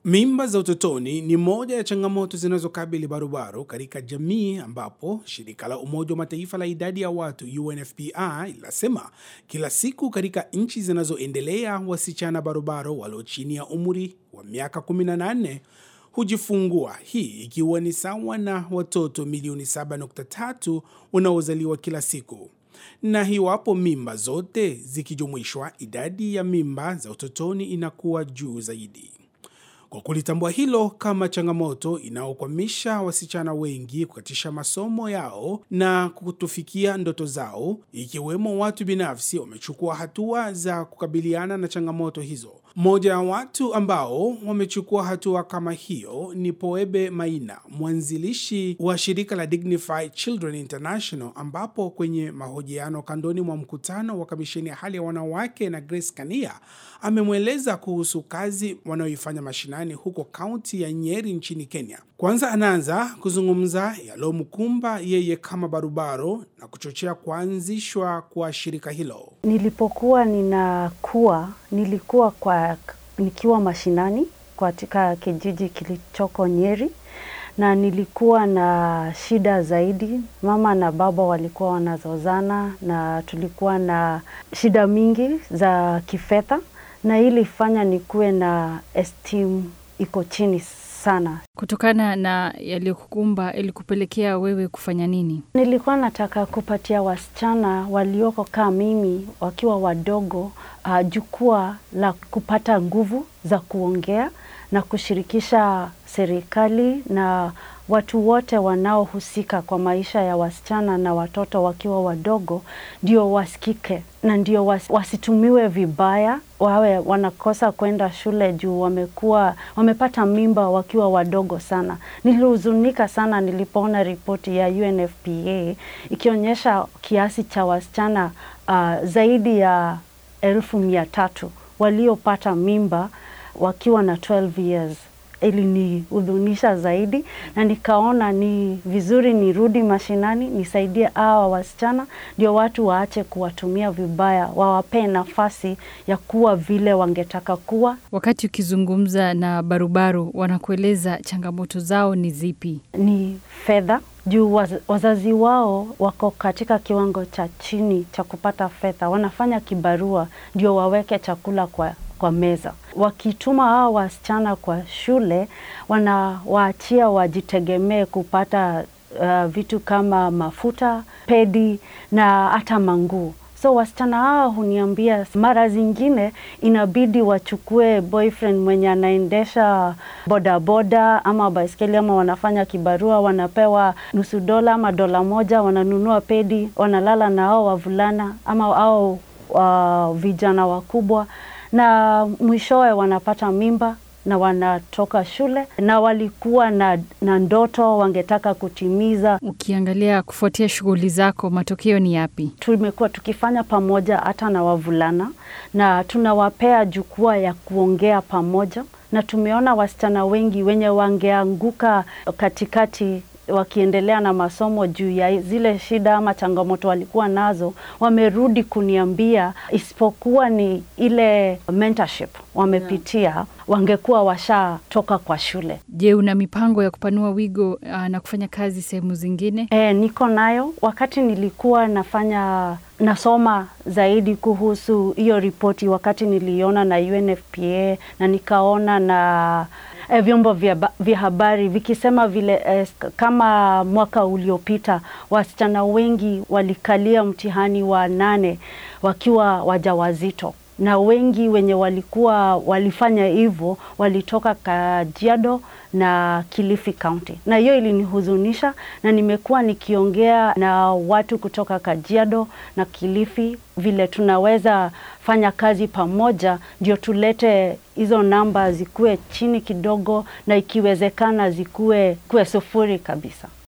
Mimba za utotoni ni moja ya changamoto zinazokabili barobaro katika jamii ambapo shirika la Umoja wa Mataifa la idadi ya watu UNFPA linasema kila siku katika nchi zinazoendelea wasichana barobaro walio chini ya umri wa miaka 18 hujifungua, hii ikiwa ni sawa na watoto milioni 7.3 wanaozaliwa kila siku na iwapo mimba zote zikijumuishwa, idadi ya mimba za utotoni inakuwa juu zaidi. Kwa kulitambua hilo kama changamoto inayokwamisha wasichana wengi kukatisha masomo yao na kutofikia ndoto zao, ikiwemo watu binafsi wamechukua hatua za kukabiliana na changamoto hizo. Mmoja ya watu ambao wamechukua hatua kama hiyo ni Poebe Maina, mwanzilishi wa shirika la Dignified Children International, ambapo kwenye mahojiano kandoni mwa mkutano wa kamisheni ya hali ya wanawake na Grace Kania amemweleza kuhusu kazi wanayoifanya mashinani huko kaunti ya Nyeri nchini Kenya. Kwanza anaanza kuzungumza yaliyomkumba yeye kama barobaro na kuchochea kuanzishwa kwa shirika hilo. Nilipokuwa ninakuwa nilikuwa kwa nikiwa mashinani katika kijiji kilichoko Nyeri, na nilikuwa na shida zaidi. Mama na baba walikuwa wanazozana na tulikuwa na shida mingi za kifedha, na ili fanya nikuwe na esteem iko chini sana. Kutokana na yaliyokukumba ilikupelekea wewe kufanya nini? Nilikuwa nataka kupatia wasichana walioko kama mimi wakiwa wadogo uh, jukwaa la kupata nguvu za kuongea na kushirikisha serikali na watu wote wanaohusika kwa maisha ya wasichana na watoto wakiwa wadogo, ndio wasikike na ndio was, wasitumiwe vibaya, wawe wanakosa kwenda shule juu wamekuwa wamepata mimba wakiwa wadogo sana. Nilihuzunika sana nilipoona ripoti ya UNFPA ikionyesha kiasi cha wasichana uh, zaidi ya elfu mia tatu waliopata mimba wakiwa na 12 years ilinihudhunisha zaidi na nikaona ni vizuri nirudi mashinani nisaidie hawa wasichana, ndio watu waache kuwatumia vibaya, wawapee nafasi ya kuwa vile wangetaka kuwa. Wakati ukizungumza na barubaru, wanakueleza changamoto zao ni zipi? Ni fedha juu waz, wazazi wao wako katika kiwango cha chini cha kupata fedha, wanafanya kibarua ndio waweke chakula kwa kwa meza. Wakituma hao wasichana kwa shule, wanawaachia wajitegemee kupata uh, vitu kama mafuta, pedi na hata manguo. So wasichana hao huniambia mara zingine inabidi wachukue boyfriend mwenye anaendesha bodaboda ama baiskeli ama wanafanya kibarua, wanapewa nusu dola ama dola moja, wananunua pedi, wanalala na hao wavulana ama hao uh, vijana wakubwa na mwishowe wanapata mimba na wanatoka shule na walikuwa na, na ndoto wangetaka kutimiza. Ukiangalia kufuatia shughuli zako, matokeo ni yapi? Tumekuwa tukifanya pamoja hata na wavulana na tunawapea jukwaa ya kuongea pamoja, na tumeona wasichana wengi wenye wangeanguka katikati wakiendelea na masomo juu ya zile shida ama changamoto walikuwa nazo, wamerudi kuniambia, isipokuwa ni ile mentorship wamepitia, yeah. wangekuwa washatoka kwa shule. Je, una mipango ya kupanua wigo uh, na kufanya kazi sehemu zingine? E, niko nayo. Wakati nilikuwa nafanya nasoma zaidi kuhusu hiyo ripoti, wakati niliona na UNFPA na nikaona na eh, vyombo vya, vya habari vikisema vile eh, kama mwaka uliopita wasichana wengi walikalia mtihani wa nane wakiwa wajawazito na wengi wenye walikuwa walifanya hivyo walitoka Kajiado na Kilifi County, na hiyo ilinihuzunisha, na nimekuwa nikiongea na watu kutoka Kajiado na Kilifi vile tunaweza fanya kazi pamoja, ndio tulete hizo namba zikuwe chini kidogo, na ikiwezekana zikuwe kuwe sufuri kabisa.